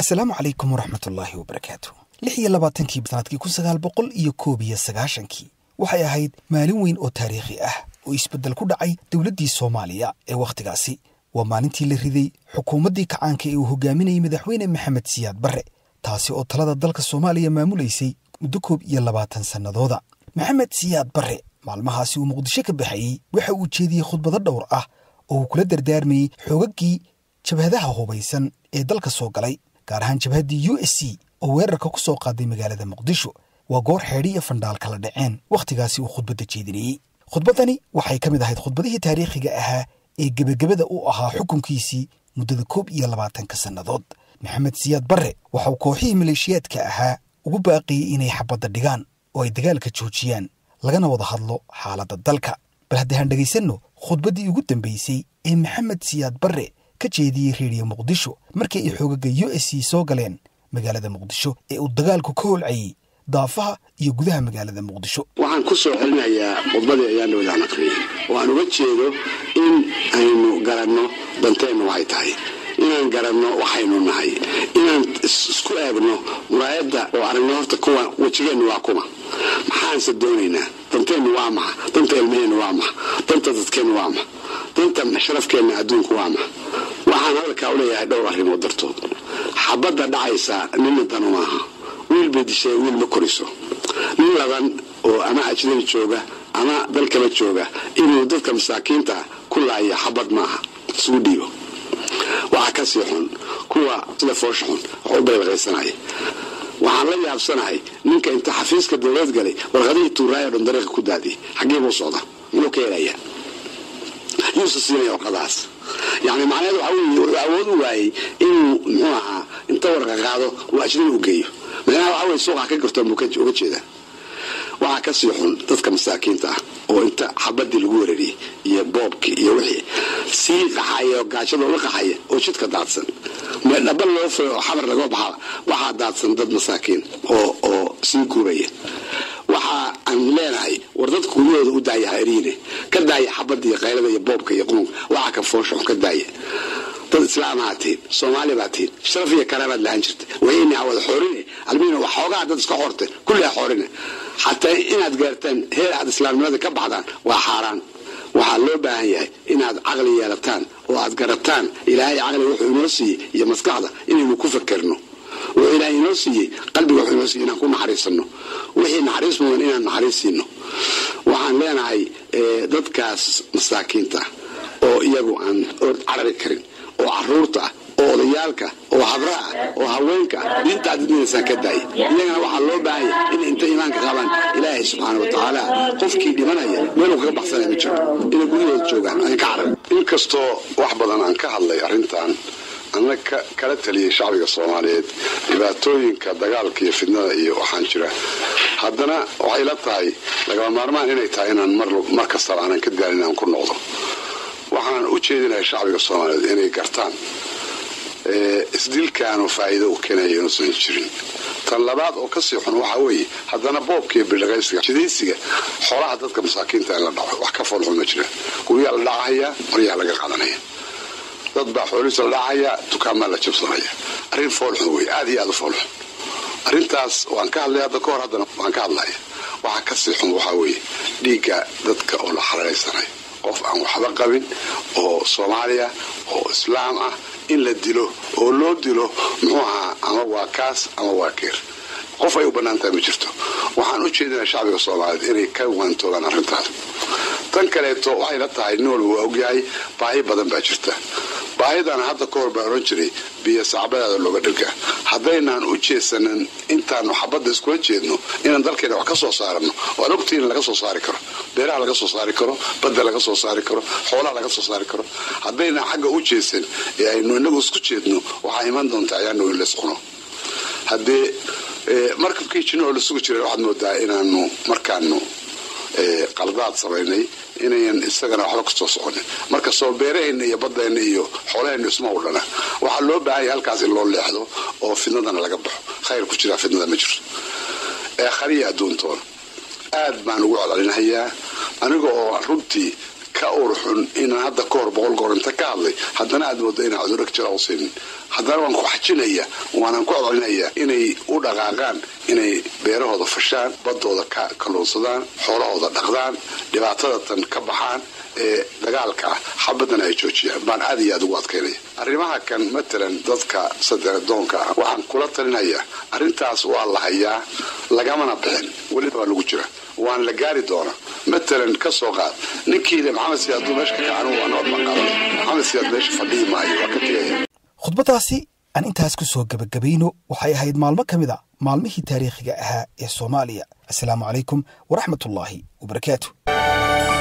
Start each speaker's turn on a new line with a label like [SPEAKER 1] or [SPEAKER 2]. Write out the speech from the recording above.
[SPEAKER 1] asalaamu calaykum waraxmatullaahi wabarakaatu lix iyo labaatankii sanadkii kun sagaal boqol iyo koob iyo sagaashankii waxay ahayd maalin weyn oo taariikhi ah oo isbeddel ku dhacay dowladdii soomaaliya ee wakhtigaasi waa maalintii la riday xukuumaddii kacaanka ee uu hogaaminayay madaxweyne maxamed siyaad barre taasi oo talada dalka soomaaliya maamulaysay muddo koob iyo labaatan sannadooda maxamed siyaad barre maalmahaasi uu muqdisho ka baxayey waxa uu jeediyey khudbado dhowr ah oo uu kula dardaarmayey xoogaggii jabhadaha hubaysan ee dalka soo galay gaar ahaan jabhaddii u s c oo weerarka ku soo qaaday magaalada muqdisho waa goor xeedhi iyo fandhaal kala dhaceen wakhtigaasi uu khudbadda jeedinayey khudbaddani waxay ka mid ahayd khudbadihii taariikhiga ahaa ee gebagabada u ahaa xukunkiisii muddada koob iyo labaatanka sannadood maxamed siyaad barre waxauu kooxihii maleeshiyaadka ahaa ugu baaqiyey inay xabadda dhigaan oo ay dagaalka joojiyaan lagana wada hadlo xaaladda dalka bal haddaan dhegaysanno khudbaddii ugu dambaysay ee maxamed siyaad barre ka jeediyey reediyo muqdisho markii ay xoogaga u s c soo galeen magaalada muqdisho ee uu dagaalku ka holcayey daafaha iyo gudaha magaalada muqdisho
[SPEAKER 2] waxaan ku soo celinayaa khudbadii ayaan dhowdaan aqriyey oo aan uga jeedo in aynu garanno danteennu waxay tahay inaan garanno waxaynu nahay inaan isku eegno muraayadda oo aragno horta kuwa wejigeennu waa kuma maxaanse doonaynaa danteennu waa maxa danta ilmaheennu waa maxa danta dadkeennu waa maxa danta sharafkeenna adduunku waa maxa waxaan hadalkaa u leeyahay dhowr arrimood dartood xabadda dhacaysa nina danu maaha wiil bay dishay wiil ma koriso nin laban oo ama ajnabi jooga ama dalkaba jooga inuu dadka masaakiinta ku laaya xabad maaha isugu dhiibo waxaa ka sii xun kuwa sida foosha xun wax u baylaqaysanaya waxaan la yaabsanahay ninka inta xafiiska dowlad galay warqadihii tuuraaya dhan dariiqa ku daadiyay xaggee buu socda muxuu ka helayaa yuusa siinaya warqadahaas yani macnaheed waxa weeye wuxuu awood u waayey inuu muxuu ahaa inta warqa qaado uu ajnabi u geeyo macnaha waxa weye suuqa ka gartoon buu uga jeedaa waxaa ka sii xun dadka masaakiinta ah oo inta xabadii lagu weerariyey iyo boobkii iyo wixii sii qaxaya oo gaajada ula qaxaya oo jidka daadsan dhaba loo furo oo xabar laga baxaa waxaa daadsan dad masaakiin oo oo sii guuraya waxa aan leenahay war dadka gudahooda u daaya haeriine ka daaya xabada iyo qaylada iyo boobka iyo qununka waxaa ka foosha xun ka daaya dad islaamaha tihin soomaali baa tihin sharaf iyo karaabaad lahaan jirta wayna wada xoorine almiina wax xoogaa dad iska xoorteen kulliha xoorine xataa inaad gaartaan heer aad islaamnimada ka baxdaan waa xaaraan waxaa loo baahan yahay inaad caqli yeelataan oo aad garataan ilaahay caqli wuxuu inoo siiyey iyo maskaxda inaynu ku fakerno wuxuu ilaahay inoo siiyey qalbiga wuxuu inoo siiyey inaan ku naxariisano wixii naxariis mudan inaan naxariis siino waxaan leenahay dadkaas masaakiinta oo iyagu aan carari karin oo caruurta ah oo odayaalka oo habraha oo haweenka diinta aad didinaysaan ka daaya iyagana waxaa loo baahanya inay inta iimaanka qabaan ilaahay subxaana wa tacaala qofkii dhimanaya meeluu kaga baxsanaya ma jiro inay gudahooda joogaan aan ka carar
[SPEAKER 3] inkastoo wax badan aan ka hadlay arrintan anna kala taliyay shacbiga soomaaliyeed dhibaatooyinka dagaalka iyo fidnada iyo waxaan jira haddana waxay la tahay lagama maarmaan inay tahay inaan mar kastaba aanan ka daalin aan ku noqdo waxaan u jeedinahay shacbiga soomaaliyeed inay gartaan isdilkaanu faa'iido u keenaya inuusan jirin tan labaad oo kasii xun waxaa weeye haddana boobka iyo bildhaqaysiga jidaysiga xoolaha dadka masaakiinta in la dhaco wax ka foolxun ma jiraan guryaa la dhacahaya maryaa laga qadanaya dad baa xoolihiisa la dhacaya dukaamaa la jabsanaya arrin foolxun wey aad iyo aad u foolxun arrintaas waan ka hadlay hadda ka hor haddana waan ka hadlaya waxaa kasii xun waxaa weeye dhiigga dadka oo la xalaalaysanayo qof aan waxba qabin oo soomaaliya oo islaam ah in la dilo oo loo dilo muxuu ahaa ama waa kaas ama waa keer qof ay u bannaantahay ma jirto waxaan u jeedinaa shacbiga soomaaliyeed inay ka waantoogaan arrintaas tan kaleeto waxay la tahay nin walba waa ogyahay baahi badan baa jirta baahidana hadda ka hor baa odhan jiray biyo sacbadaada looga dhirgaa haddaynaan u jeesanin intaanu xabadda iskula jeedno inaan dalkeena wax ka soo saarano waan ogtiin laga soo saari karo beeraha laga soo saari karo badda laga soo saari karo xoolaha laga soo saari karo haddaynaan xagga u jeesan ee aynu inagu isku jeedno waxaa iman doontaa ayaanu in lays cuno haddee markabkii jinno oo la sugi jiray waxaad moodaa inaanu markaanu qaldaad samaynay inayan isagana waxba kasoo soconin marka soo beeraheenna iyo badeenna iyo xoolaheenna isma udhana waxaa loo baahanya halkaas in loo leexdo oo fidnadana laga baxo khayr ku jiraa fidnada ma jirto ee khariya adduuntoona aad baan ugu codcelinahayaa aniga oo runtii ka urxun inaan hadda ka hor boqol goor inta ka hadlay haddana aad moodo inaan cudurag jira u siinin haddana waan ku xajinaya waanan ku codcinaya inay u dhaqaaqaan inay beerahooda fashaan badooda ka kalluunsadaan xoolahooda dhaqdaan dhibaatada tan ka baxaan ee dagaalka ah xabadana ay joojiyaan baan aad iyo aad ugu adkaynaya arrimaha kan matalan dadka sadeedoonka ah waxaan kula talinayaa arrintaas waa la hayaa lagamana bixin weliba waa lagu jira waan la gaari doona matalan ka soo qaad ninkiile maxamed siyaad hadduu meesha ka kacan waa nabad baan qaadanaya maxamed siyaad meesha fadhiyi maayo waa ka tegaya
[SPEAKER 1] khudbaddaasi aan intaas ku soo gebagabayno waxay ahayd maalmo ka mid a maalmihii taariikhiga ahaa ee soomaaliya assalaamu calaykum waraxmatullaahi wabarakaatu